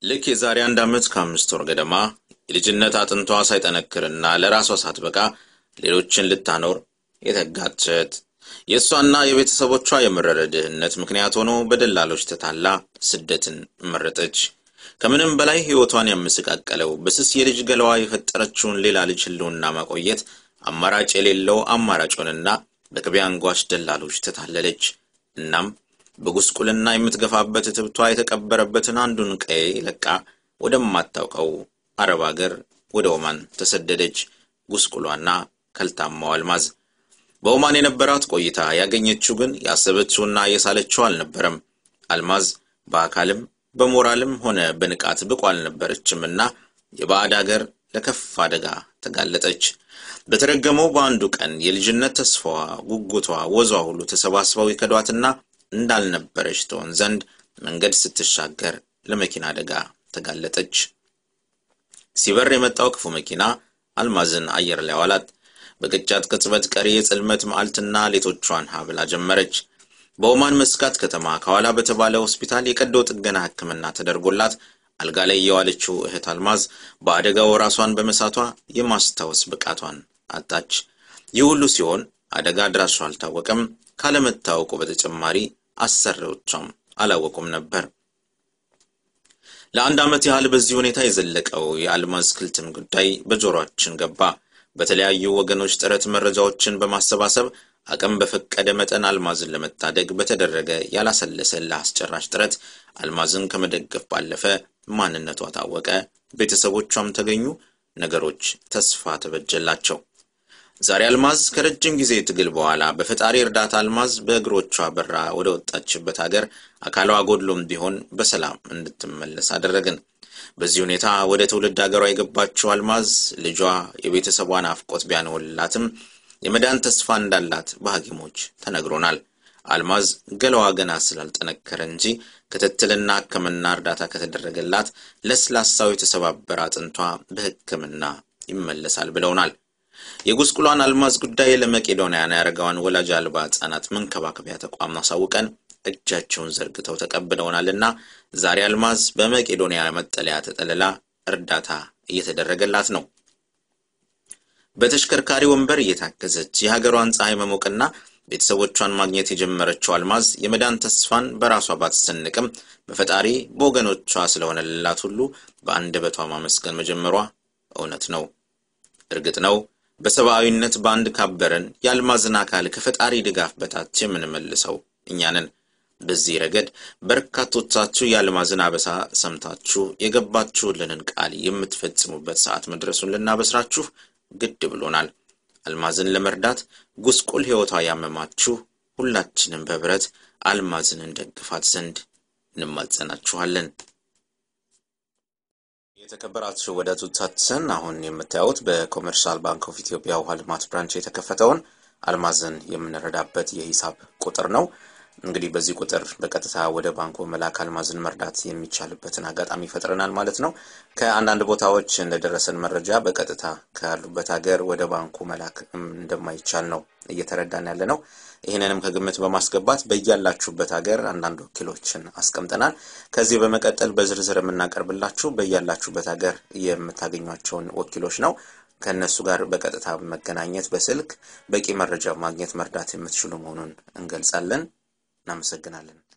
ልክ የዛሬ አንድ ዓመት ከአምስት ወር ገደማ የልጅነት አጥንቷ ሳይጠነክርና ለራሷ ሳትበቃ ሌሎችን ልታኖር የተጋጨት የእሷና የቤተሰቦቿ የመረረ ድህነት ምክንያት ሆኖ በደላሎች ተታላ ስደትን መረጠች። ከምንም በላይ ሕይወቷን ያመሰቃቀለው በስስ የልጅ ገለዋ የፈጠረችውን ሌላ ልጅ ህልውና ማቆየት አማራጭ የሌለው አማራጩንና በቅቤ አንጓች ደላሎች ተታለለች። እናም በጉስቁልና የምትገፋበት እትብቷ የተቀበረበትን አንዱን ቀዬ ለቃ ወደማታውቀው አረብ አገር ወደ ኦማን ተሰደደች። ጉስቁሏና ከልታማው አልማዝ በኦማን የነበራት ቆይታ ያገኘችው ግን ያሰበችውና የሳለችው አልነበረም። አልማዝ በአካልም በሞራልም ሆነ በንቃት ብቁ አልነበረችምና የባዕድ አገር ለከፍ አደጋ ተጋለጠች። በተረገመው በአንዱ ቀን የልጅነት ተስፋዋ፣ ጉጉቷ፣ ወዟ ሁሉ ተሰባስበው የከዷትና እንዳልነበረች ትሆን ዘንድ መንገድ ስትሻገር ለመኪና አደጋ ተጋለጠች። ሲበር የመጣው ክፉ መኪና አልማዝን አየር ላይ ዋላት። በቅጫት ቅጽበት ቀሪ የጽልመት መዓልትና ሌቶቿን ሀብላ ጀመረች። በኦማን መስካት ከተማ ከኋላ በተባለ ሆስፒታል የቀዶ ጥገና ሕክምና ተደርጎላት አልጋ ላይ የዋለችው እህት አልማዝ በአደጋው ራሷን በመሳቷ የማስታወስ ብቃቷን አጣች። ይህ ሁሉ ሲሆን አደጋ አድራሿ አልታወቀም። ካለመታወቁ በተጨማሪ አሰሪዎቿም አላወቁም ነበር። ለአንድ ዓመት ያህል በዚህ ሁኔታ የዘለቀው የአልማዝ ክልትም ጉዳይ በጆሮአችን ገባ። በተለያዩ ወገኖች ጥረት መረጃዎችን በማሰባሰብ አቅም በፈቀደ መጠን አልማዝን ለመታደግ በተደረገ ያላሰለሰ ለአስጨራሽ ጥረት አልማዝን ከመደገፍ ባለፈ ማንነቷ ታወቀ፣ ቤተሰቦቿም ተገኙ፣ ነገሮች ተስፋ ተበጀላቸው። ዛሬ አልማዝ ከረጅም ጊዜ ትግል በኋላ በፈጣሪ እርዳታ አልማዝ በእግሮቿ በራ ወደ ወጣችበት ሀገር አካሏ ጎድሎም ቢሆን በሰላም እንድትመለስ አደረግን። በዚህ ሁኔታ ወደ ትውልድ ሀገሯ የገባችው አልማዝ ልጇ የቤተሰቧን አፍቆት ቢያንወልላትም የመዳን ተስፋ እንዳላት በሐኪሞች ተነግሮናል። አልማዝ ገለዋ ገና ስላልጠነከረ እንጂ ክትትልና ሕክምና እርዳታ ከተደረገላት ለስላሳው የተሰባበረ አጥንቷ በሕክምና ይመለሳል ብለውናል። የጉስቁሏን አልማዝ ጉዳይ ለመቄዶንያን ያደረገዋን ወላጅ አልባ ሕጻናት መንከባከቢያ ተቋም አሳውቀን እጃቸውን ዘርግተው ተቀብለውናልና ዛሬ አልማዝ በመቄዶንያ መጠለያ ተጠልላ እርዳታ እየተደረገላት ነው። በተሽከርካሪ ወንበር እየታገዘች የሀገሯን ፀሐይ መሞቅና ቤተሰቦቿን ማግኘት የጀመረችው አልማዝ የመዳን ተስፋን በራሷ ባትሰንቅም በፈጣሪ በወገኖቿ ስለሆነላት ሁሉ በአንደበቷ ማመስገን መጀመሯ እውነት ነው። እርግጥ ነው በሰብአዊነት በአንድ ካበረን የአልማዝን አካል ከፈጣሪ ድጋፍ በታች የምንመልሰው እኛንን። በዚህ ረገድ በርካቶቻችሁ የአልማዝን አበሳ ሰምታችሁ የገባችሁልንን ቃል የምትፈጽሙበት ሰዓት መድረሱን ልናበስራችሁ ግድ ብሎናል። አልማዝን ለመርዳት ጉስቁል ሕይወቷ ያመማችሁ ሁላችንም በህብረት አልማዝን እንደግፋት ዘንድ እንማጸናችኋለን። የተከበራችሁ ወዳጆቻችን አሁን የምታዩት በኮመርሻል ባንክ ኦፍ ኢትዮጵያ ውሃ ልማት ብራንች የተከፈተውን አልማዝን የምንረዳበት የሂሳብ ቁጥር ነው። እንግዲህ በዚህ ቁጥር በቀጥታ ወደ ባንኩ መላክ አልማዝን መርዳት የሚቻልበትን አጋጣሚ ፈጥረናል ማለት ነው። ከአንዳንድ ቦታዎች እንደደረሰን መረጃ በቀጥታ ካሉበት ሀገር ወደ ባንኩ መላክ እንደማይቻል ነው እየተረዳን ያለ ነው። ይህንንም ከግምት በማስገባት በያላችሁበት ሀገር አንዳንድ ወኪሎችን አስቀምጠናል። ከዚህ በመቀጠል በዝርዝር የምናቀርብላችሁ በያላችሁበት ሀገር የምታገኟቸውን ወኪሎች ነው። ከእነሱ ጋር በቀጥታ መገናኘት በስልክ በቂ መረጃ ማግኘት መርዳት የምትችሉ መሆኑን እንገልጻለን። እናመሰግናለን።